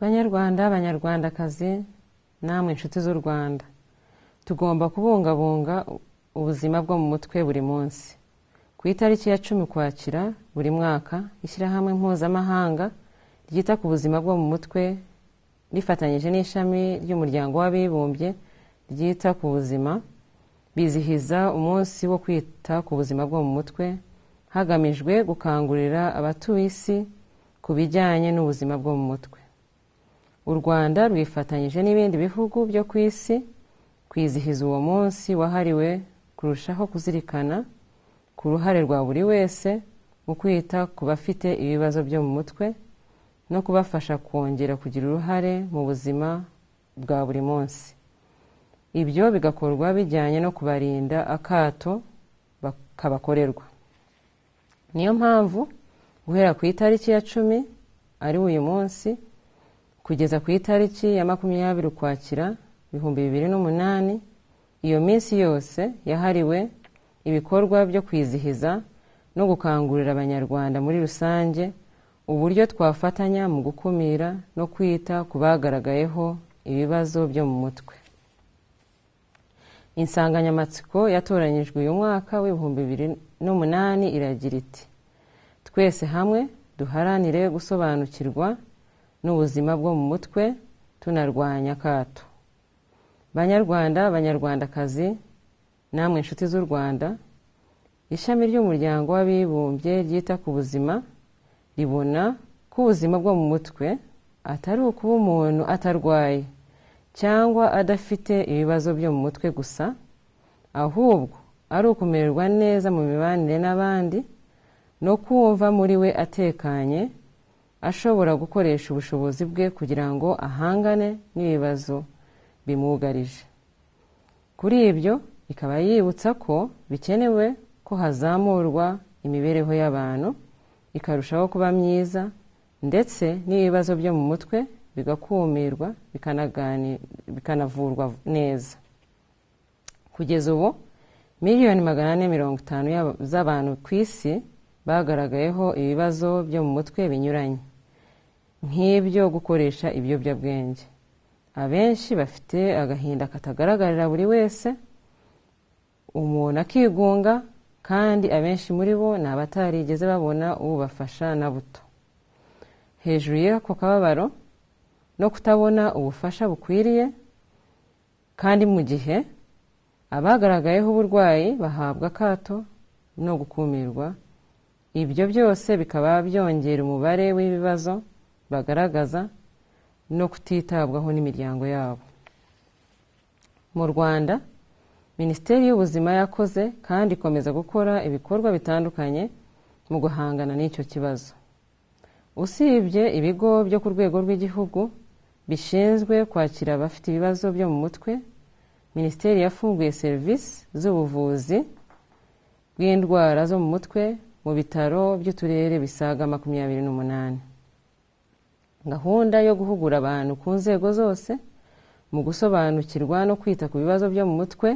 banyarwanda banyarwandakazi namwe nshuti z'u rwanda tugomba kubungabunga ubuzima bwo mu mutwe buri munsi ku itariki ya cumi ukwakira buri mwaka ishyirahamwe mpuzamahanga ryita ku buzima bwo mu mutwe rifatanyije n'ishami ry'umuryango w'abibumbye ryita ku buzima bizihiza umunsi wo kwita ku buzima bwo mu mutwe hagamijwe gukangurira abatuye isi ku bijyanye n'ubuzima bwo mu mutwe u rwanda rwifatanyije n'ibindi bihugu byo ku isi kwizihiza uwo munsi wahariwe kurushaho kuzirikana ku ruhare rwa buri wese mu kwita ku bafite ibibazo byo mu mutwe no kubafasha kongera kugira uruhare mu buzima bwa buri munsi ibyo bigakorwa bijyanye no kubarinda akato kabakorerwa niyo mpamvu guhera ku itariki ya cumi ari uyu munsi kugeza ku itariki ya makumyabiri ukwakira ibihumbi bibiri n'umunani iyo minsi yose yahariwe ibikorwa byo kwizihiza no gukangurira abanyarwanda muri rusange uburyo twafatanya mu gukumira no kwita ku bagaragayeho ibibazo byo mu mutwe insanganyamatsiko yatoranyijwe uyu mwaka w'ibihumbi bibiri n'umunani iragira iti twese hamwe duharanire gusobanukirwa n'ubuzima bwo mu mutwe tunarwanya akato banyarwanda banyarwandakazi namwe inshuti z'u rwanda ishami ry'umuryango w'abibumbye ryita ku buzima ribona ko ubuzima bwo mu mutwe atari ukuba umuntu atarwaye cyangwa adafite ibibazo byo mu mutwe gusa ahubwo ari ukumererwa neza mu mibanire n'abandi no kumva muri we atekanye ashobora gukoresha ubushobozi bwe kugira ngo ahangane n'ibibazo bimugarije kuri ibyo ikaba yibutsa ko bikenewe ko hazamurwa imibereho y'abantu ikarushaho kuba myiza ndetse n'ibibazo byo mu mutwe bigakumirwa bikanavurwa neza kugeza ubu miliyoni magana ane mirongo itanu z'abantu ku isi bagaragayeho ibibazo byo mu mutwe binyuranye nk'ibyo gukoresha ibiyobyabwenge abenshi bafite agahinda katagaragarira buri wese umuntu akigunga kandi abenshi muri bo ni abatarigeze babona ubafasha na buto hejuru y'ako kababaro no kutabona ubufasha bukwiriye kandi mu gihe abagaragayeho uburwayi bahabwa akato no gukumirwa ibyo byose bikaba byongera umubare w'ibibazo bagaragaza no kutitabwaho n'imiryango yabo mu rwanda minisiteri y'ubuzima yakoze kandi ikomeza gukora ibikorwa bitandukanye mu guhangana n'icyo kibazo usibye ibigo byo ku rwego rw'igihugu bishinzwe kwakira abafite ibibazo byo mu mutwe minisiteri yafunguye serivisi z'ubuvuzi bw'indwara zo mu mutwe mu bitaro by'uturere bisaga makumyabiri n'umunani gahunda yo guhugura abantu ku nzego zose mu gusobanukirwa no kwita ku bibazo byo mu mutwe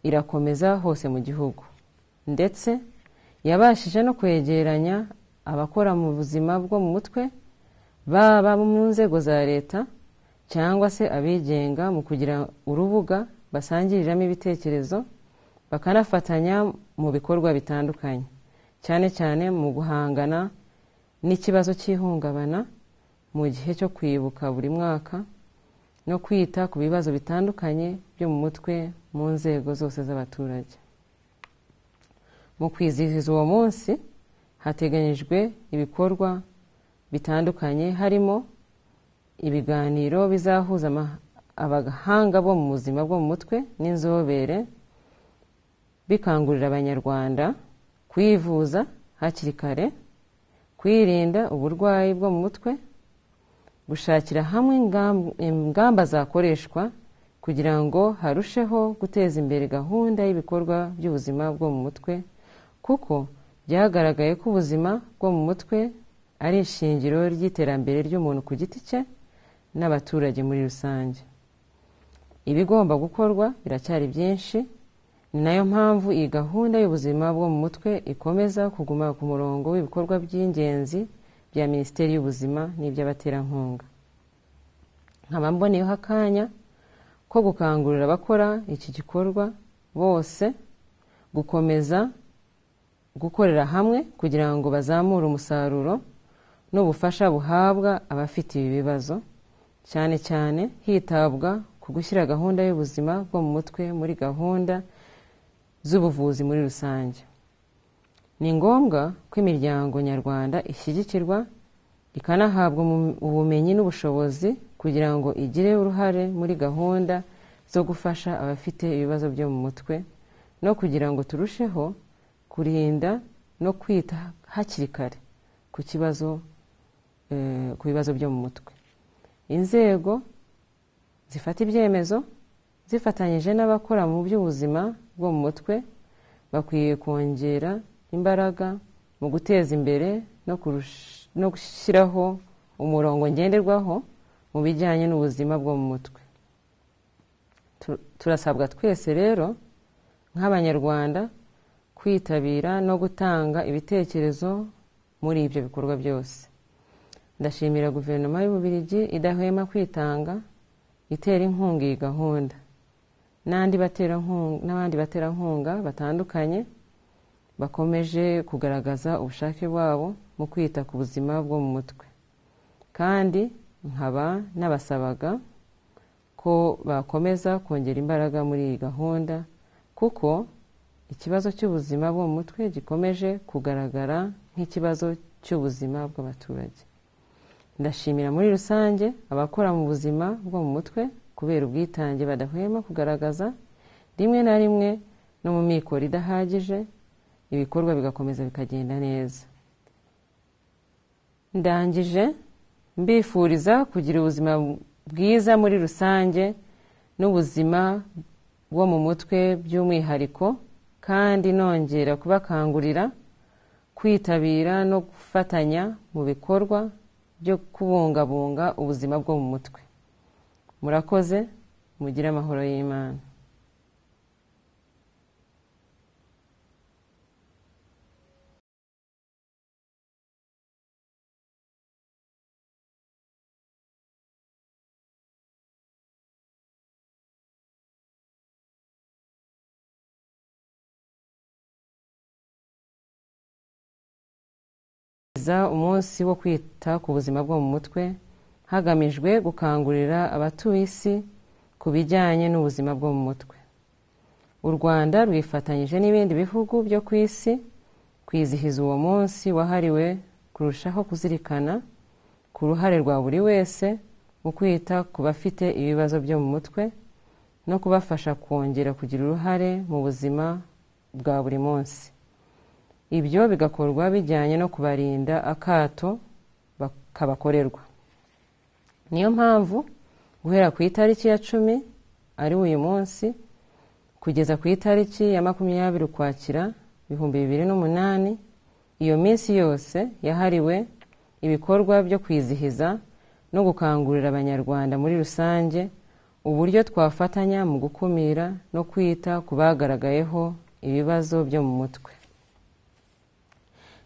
irakomeza hose mu gihugu ndetse yabashije no kwegeranya abakora mu buzima bwo mu mutwe baba mu nzego za leta cyangwa se abigenga mu kugira urubuga basangiriramo ibitekerezo bakanafatanya mu bikorwa bitandukanye cyane cyane mu guhangana n'ikibazo cy'ihungabana mu gihe cyo kwibuka buri mwaka no kwita ku bibazo bitandukanye byo mu mutwe mu nzego zose z'abaturage mu kwizihiza uwo munsi hateganyijwe ibikorwa bitandukanye harimo ibiganiro bizahuza abahanga bo mu buzima bwo mu mutwe n'inzobere bikangurira abanyarwanda kwivuza hakiri kare kwirinda uburwayi bwo mu mutwe gushakira hamwe ingamba zakoreshwa kugira ngo harusheho guteza imbere gahunda y'ibikorwa by'ubuzima bwo mu mutwe kuko byagaragaye ko ubuzima bwo mu mutwe ari ishingiro ry'iterambere ry'umuntu ku giti cye n'abaturage muri rusange ibigomba gukorwa biracyari byinshi ni nayo mpamvu iyi gahunda y'ubuzima bwo mu mutwe ikomeza kuguma ku murongo w'ibikorwa by'ingenzi bya minisiteri y'ubuzima n'iby'abaterankunga nkaba mboneyeho akanya ko gukangurira abakora iki gikorwa bose gukomeza gukorera hamwe kugira ngo bazamure umusaruro n'ubufasha buhabwa abafite ibi bibazo cyane cyane hitabwa ku gushyira gahunda y'ubuzima bwo mu mutwe muri gahunda z'ubuvuzi muri rusange ni ngombwa ko imiryango nyarwanda ishyigikirwa ikanahabwa ubumenyi n'ubushobozi kugira ngo igire uruhare muri gahunda zo gufasha abafite ibibazo byo mu mutwe no kugira ngo turusheho kurinda no kwita hakiri kare ku kibazo eh, ku bibazo byo mu mutwe inzego zifata ibyemezo zifatanyije n'abakora mu by'ubuzima bwo mu mutwe bakwiye kongera imbaraga mu guteza imbere no kurusha no gushyiraho umurongo ngenderwaho mu bijyanye n'ubuzima bwo mu mutwe turasabwa twese rero nk'abanyarwanda kwitabira no gutanga ibitekerezo muri ibyo bikorwa byose ndashimira guverinoma y'ububirigi idahwema kwitanga itera inkunga iyi gahunda n'abandi baterankunga batandukanye bakomeje kugaragaza ubushake bwabo mu kwita ku buzima bwo mu mutwe kandi nkaba n'abasabaga ko bakomeza kongera imbaraga muri iyi gahunda kuko ikibazo cy'ubuzima bwo mu mutwe gikomeje kugaragara nk'ikibazo cy'ubuzima bw'abaturage ndashimira muri rusange abakora mu buzima bwo mu mutwe kubera ubwitange badahwema kugaragaza rimwe na rimwe no mu mikoro idahagije ibikorwa bigakomeza bikagenda neza ndangije mbifuriza kugira ubuzima bwiza muri rusange n'ubuzima bwo mu mutwe by'umwihariko kandi nongera kubakangurira kwitabira no gufatanya mu bikorwa byo kubungabunga ubuzima bwo mu mutwe murakoze mugire amahoro y'imana umunsi wo kwita ku buzima bwo mu mutwe hagamijwe gukangurira abatuye isi ku bijyanye n'ubuzima bwo mu mutwe u rwanda rwifatanyije n'ibindi bihugu byo ku isi kwizihiza uwo munsi wahariwe kurushaho kuzirikana ku ruhare rwa buri wese mu kwita ku bafite ibibazo byo mu mutwe no kubafasha kongera kugira uruhare mu buzima bwa buri munsi ibyo bigakorwa bijyanye no kubarinda akato kabakorerwa niyo mpamvu guhera ku itariki ya cumi ari uyu munsi kugeza ku itariki ya makumyabiri ukwakira ibihumbi bibiri n'umunani iyo minsi yose yahariwe ibikorwa byo kwizihiza no gukangurira abanyarwanda muri rusange uburyo twafatanya mu gukumira no kwita ku bagaragayeho ibibazo byo mu mutwe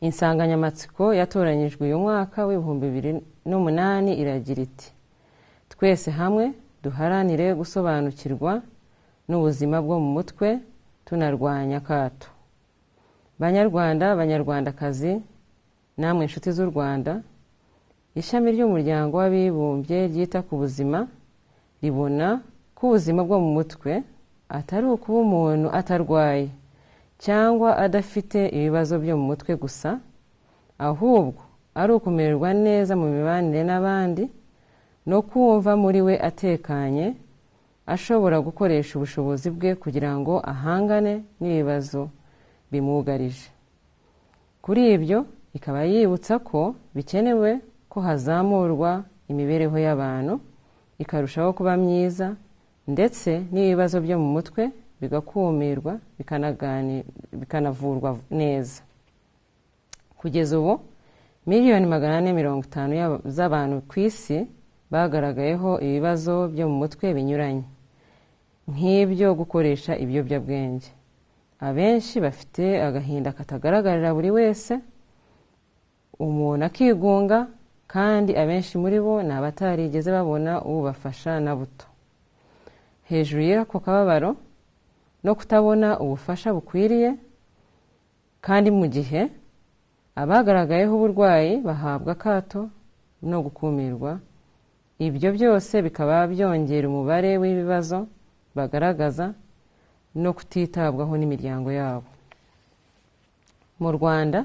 insanganyamatsiko yatoranyijwe uyu mwaka w'ibihumbi bibiri n'umunani iragira iti twese hamwe duharanire gusobanukirwa n'ubuzima bwo mu mutwe tunarwanya akato banyarwanda banyarwandakazi namwe inshuti z'u rwanda ishami ry'umuryango w'abibumbye ryita ku buzima ribona ko ubuzima bwo mu mutwe atari ukuba umuntu atarwaye cyangwa adafite ibibazo byo mu mutwe gusa ahubwo ari ukumererwa neza mu mibanire n'abandi no kumva muri we atekanye ashobora gukoresha ubushobozi bwe kugira ngo ahangane n'ibibazo bimugarije kuri ibyo ikaba yibutsa ko bikenewe ko hazamurwa imibereho y'abantu ikarushaho kuba myiza ndetse n'ibibazo byo mu mutwe bigakumirwa bikanavurwa neza kugeza ubu miliyoni magana ane mirongo itanu z'abantu ku isi bagaragayeho ibibazo byo mu mutwe binyuranye nk'ibyo gukoresha ibiyobyabwenge abenshi bafite agahinda katagaragarira buri wese umuntu akigunga kandi abenshi muri bo ni abatarigeze babona ubafasha na buto hejuru y'ako kababaro no kutabona ubufasha bukwiriye kandi mu gihe abagaragayeho uburwayi bahabwa akato no gukumirwa ibyo byose bikaba byongera umubare w'ibibazo bagaragaza no kutitabwaho n'imiryango yabo mu rwanda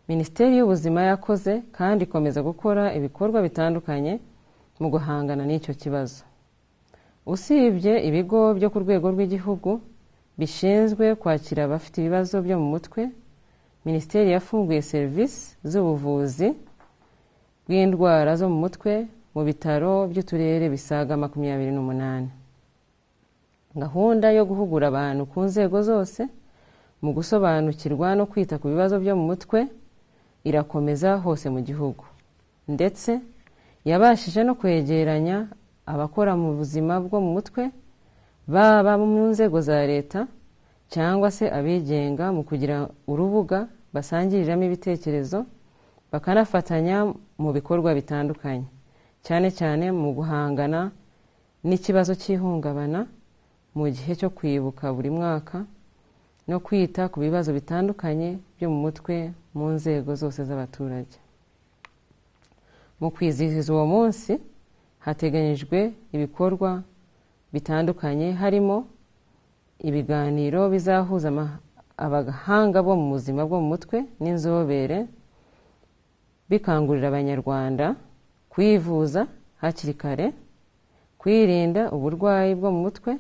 minisiteri y'ubuzima yakoze kandi ikomeza gukora ibikorwa bitandukanye mu guhangana n'icyo kibazo usibye ibigo byo ku rwego rw'igihugu bishinzwe kwakira abafite ibibazo byo mu mutwe minisiteri yafunguye serivisi z'ubuvuzi bw'indwara zo mu mutwe mu bitaro by'uturere bisaga makumyabiri n'umunani gahunda yo guhugura abantu ku nzego zose mu gusobanukirwa no kwita ku bibazo byo mu mutwe irakomeza hose mu gihugu ndetse yabashije no kwegeranya abakora mu buzima bwo mu mutwe baba mu nzego za leta cyangwa se abigenga mu kugira urubuga basangiriramo ibitekerezo bakanafatanya mu bikorwa bitandukanye cyane cyane mu guhangana n'ikibazo cy'ihungabana mu gihe cyo kwibuka buri mwaka no kwita ku bibazo bitandukanye byo mu mutwe mu nzego zose z'abaturage mu kwizihiza uwo munsi hateganyijwe ibikorwa bitandukanye harimo ibiganiro bizahuza abahanga bo mu buzima bwo mu mutwe n'inzobere bikangurira abanyarwanda kwivuza hakiri kare kwirinda uburwayi bwo mu mutwe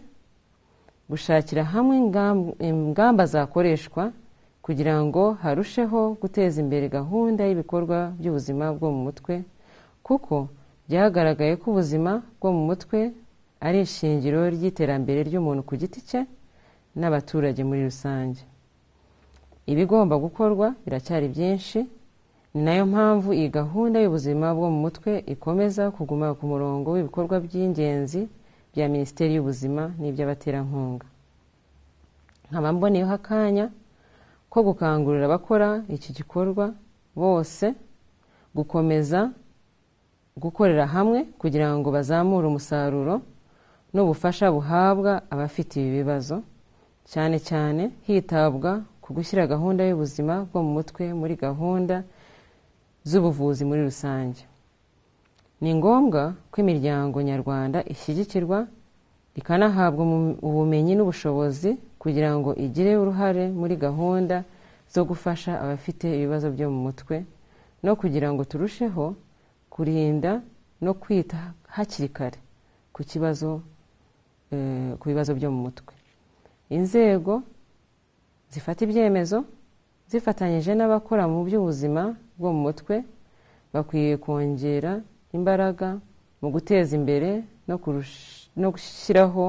gushakira hamwe ingamba zakoreshwa kugira ngo harusheho guteza imbere gahunda y'ibikorwa by'ubuzima bwo mu mutwe kuko byagaragaye ko ubuzima bwo mu mutwe ari ishingiro ry'iterambere ry'umuntu ku giti cye n'abaturage muri rusange ibigomba gukorwa biracyari byinshi ni nayo mpamvu iyi gahunda y'ubuzima bwo mu mutwe ikomeza kuguma ku murongo w'ibikorwa by'ingenzi bya minisiteri y'ubuzima n'iby'abaterankunga nkaba mboneyeho akanya ko gukangurira abakora iki gikorwa bose gukomeza gukorera hamwe kugira ngo bazamure umusaruro n'ubufasha buhabwa abafite ibi bibazo cyane cyane hitabwa ku gushyira gahunda y'ubuzima bwo mu mutwe muri gahunda z'ubuvuzi muri rusange ni ngombwa ko imiryango nyarwanda ishyigikirwa ikanahabwa ubumenyi n'ubushobozi kugira ngo igire uruhare muri gahunda zo gufasha abafite ibibazo byo mu mutwe no kugira ngo turusheho kurinda no kwita hakiri kare ku kibazo ku bibazo byo mu mutwe inzego zifata ibyemezo zifatanyije n'abakora mu by'ubuzima bwo mu mutwe bakwiye kongera imbaraga mu guteza imbere no gushyiraho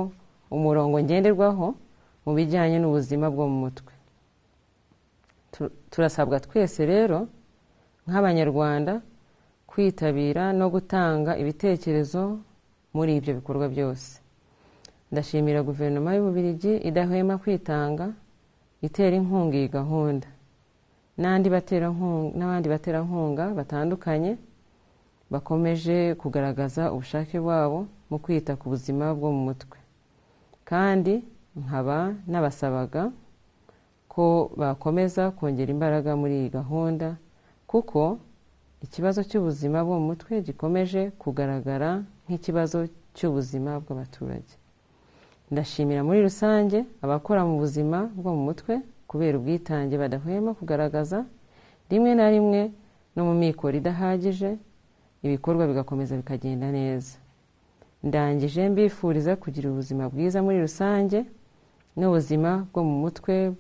umurongo ngenderwaho mu bijyanye n'ubuzima bwo mu mutwe turasabwa twese rero nk'abanyarwanda kwitabira no gutanga ibitekerezo muri ibyo bikorwa byose ndashimira guverinoma y'ububirigi idahwema kwitanga itera inkunga iyi gahunda n'abandi baterankunga batandukanye bakomeje kugaragaza ubushake bwabo mu kwita ku buzima bwo mu mutwe kandi nkaba n'abasabaga ko bakomeza kongera imbaraga muri iyi gahunda kuko ikibazo cy'ubuzima bwo mu mutwe gikomeje kugaragara nk'ikibazo cy'ubuzima bw'abaturage ndashimira muri rusange abakora mu buzima bwo mu mutwe kubera ubwitange badahwema kugaragaza rimwe na rimwe no mu mikoro idahagije ibikorwa bigakomeza bikagenda neza ndangije mbifuriza kugira ubuzima bwiza muri rusange n'ubuzima bwo mu mutwe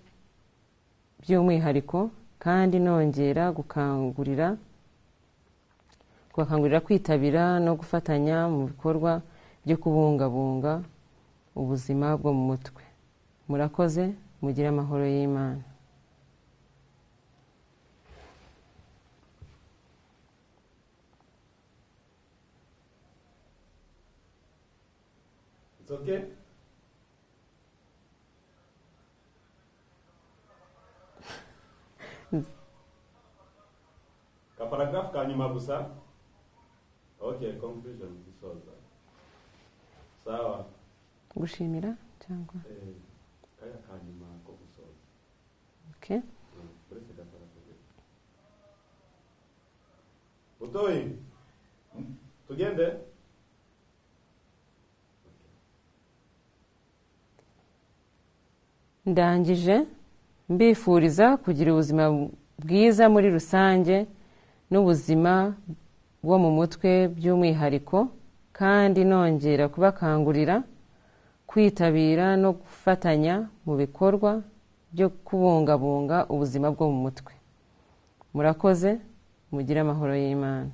by'umwihariko kandi nongera gukangurira kubakangurira kwitabira no gufatanya mu bikorwa byo kubungabunga ubuzima bwo mu mutwe murakoze mugire amahoro y'imana It's okay? kaparagrafu ka nyuma gusa Okay, conclusion gisoza. Sawa. gushimira cyangwa Eh, kaya kanyuma ko gusoza. okay. Mm, Uretse gakora kugira. Butoyi. Tugende. ndangije mbifuriza kugira ubuzima bwiza muri rusange n'ubuzima bwo mu mutwe by'umwihariko kandi nongera kubakangurira kwitabira no gufatanya mu bikorwa byo kubungabunga ubuzima bwo mu mutwe murakoze mugire amahoro y'imana